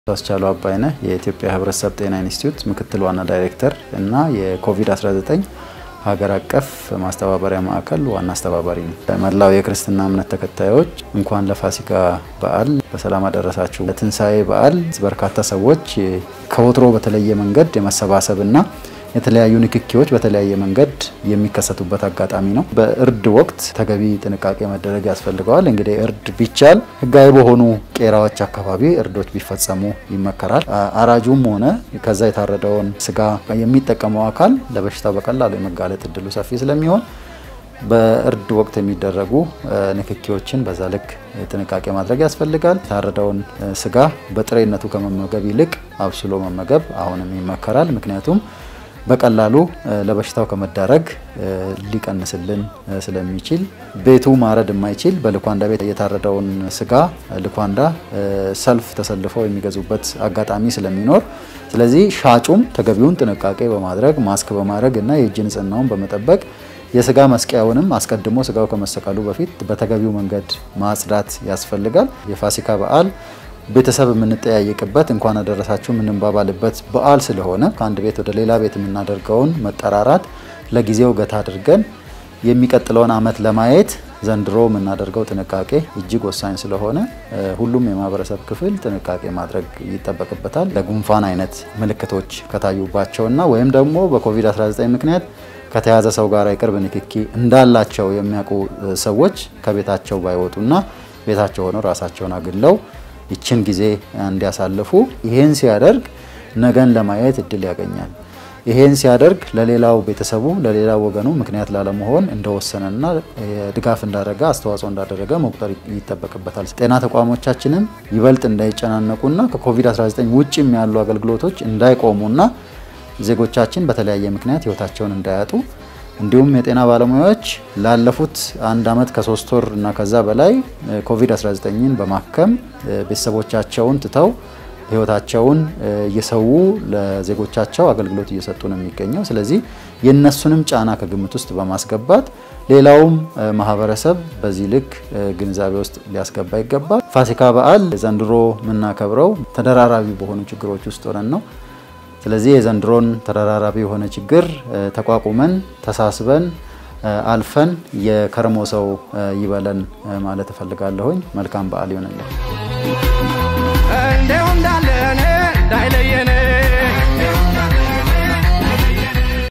አስቻሉ አባይነህ የኢትዮጵያ ሕብረተሰብ ጤና ኢንስቲትዩት ምክትል ዋና ዳይሬክተር እና የኮቪድ-19 ሀገር አቀፍ ማስተባበሪያ ማዕከል ዋና አስተባባሪ ነው። መላው የክርስትና እምነት ተከታዮች እንኳን ለፋሲካ በዓል በሰላም አደረሳችሁ። ለትንሣኤ በዓል በርካታ ሰዎች ከወትሮ በተለየ መንገድ የመሰባሰብና የተለያዩ ንክኪዎች በተለያየ መንገድ የሚከሰቱበት አጋጣሚ ነው። በእርድ ወቅት ተገቢ ጥንቃቄ መደረግ ያስፈልገዋል። እንግዲህ እርድ ቢቻል ሕጋዊ በሆኑ ቄራዎች አካባቢ እርዶች ቢፈጸሙ ይመከራል። አራጁም ሆነ ከዛ የታረደውን ስጋ የሚጠቀመው አካል ለበሽታው በቀላሉ የመጋለጥ እድሉ ሰፊ ስለሚሆን በእርድ ወቅት የሚደረጉ ንክኪዎችን በዛ ልክ ጥንቃቄ ማድረግ ያስፈልጋል። የታረደውን ስጋ በጥሬነቱ ከመመገብ ይልቅ አብስሎ መመገብ አሁንም ይመከራል። ምክንያቱም በቀላሉ ለበሽታው ከመዳረግ ሊቀንስልን ስለሚችል ቤቱ ማረድ የማይችል በልኳንዳ ቤት የታረደውን ስጋ ልኳንዳ ሰልፍ ተሰልፈው የሚገዙበት አጋጣሚ ስለሚኖር ስለዚህ ሻጩም ተገቢውን ጥንቃቄ በማድረግ ማስክ በማድረግ እና የእጅ ንጽህናውን በመጠበቅ የስጋ መስቀያውንም አስቀድሞ ስጋው ከመሰቀሉ በፊት በተገቢው መንገድ ማጽዳት ያስፈልጋል። የፋሲካ በዓል ቤተሰብ የምንጠያየቅበት እንኳን አደረሳችሁ የምንባባልበት በዓል ስለሆነ ከአንድ ቤት ወደ ሌላ ቤት የምናደርገውን መጠራራት ለጊዜው ገታ አድርገን የሚቀጥለውን ዓመት ለማየት ዘንድሮ የምናደርገው ጥንቃቄ እጅግ ወሳኝ ስለሆነ ሁሉም የማህበረሰብ ክፍል ጥንቃቄ ማድረግ ይጠበቅበታል። ለጉንፋን አይነት ምልክቶች ከታዩባቸውና ወይም ደግሞ በኮቪድ-19 ምክንያት ከተያዘ ሰው ጋር የቅርብ ንክኪ እንዳላቸው የሚያውቁ ሰዎች ከቤታቸው ባይወጡና ቤታቸው ሆነው ራሳቸውን አግለው ይችን ጊዜ እንዲያሳልፉ ይሄን ሲያደርግ ነገን ለማየት እድል ያገኛል። ይሄን ሲያደርግ ለሌላው ቤተሰቡ ለሌላው ወገኑ ምክንያት ላለመሆን እንደወሰነና ድጋፍ እንዳደረገ አስተዋጽኦ እንዳደረገ መቁጠር ይጠበቅበታል። ጤና ተቋሞቻችንም ይበልጥ እንዳይጨናነቁና ከኮቪድ-19 ውጭም ያሉ አገልግሎቶች እንዳይቆሙና ዜጎቻችን በተለያየ ምክንያት ህይወታቸውን እንዳያጡ እንዲሁም የጤና ባለሙያዎች ላለፉት አንድ ዓመት ከሶስት ወር እና ከዛ በላይ ኮቪድ-19ን በማከም ቤተሰቦቻቸውን ትተው ህይወታቸውን እየሰዉ ለዜጎቻቸው አገልግሎት እየሰጡ ነው የሚገኘው። ስለዚህ የእነሱንም ጫና ከግምት ውስጥ በማስገባት ሌላውም ማህበረሰብ በዚህ ልክ ግንዛቤ ውስጥ ሊያስገባ ይገባል። ፋሲካ በዓል ዘንድሮ የምናከብረው ተደራራቢ በሆኑ ችግሮች ውስጥ ሆነን ነው። ስለዚህ የዘንድሮን ተደራራቢ የሆነ ችግር ተቋቁመን ተሳስበን አልፈን የከርሞ ሰው ይበለን ማለት እፈልጋለሁኝ። መልካም በዓል ይሆንልን። እንደው እንዳለ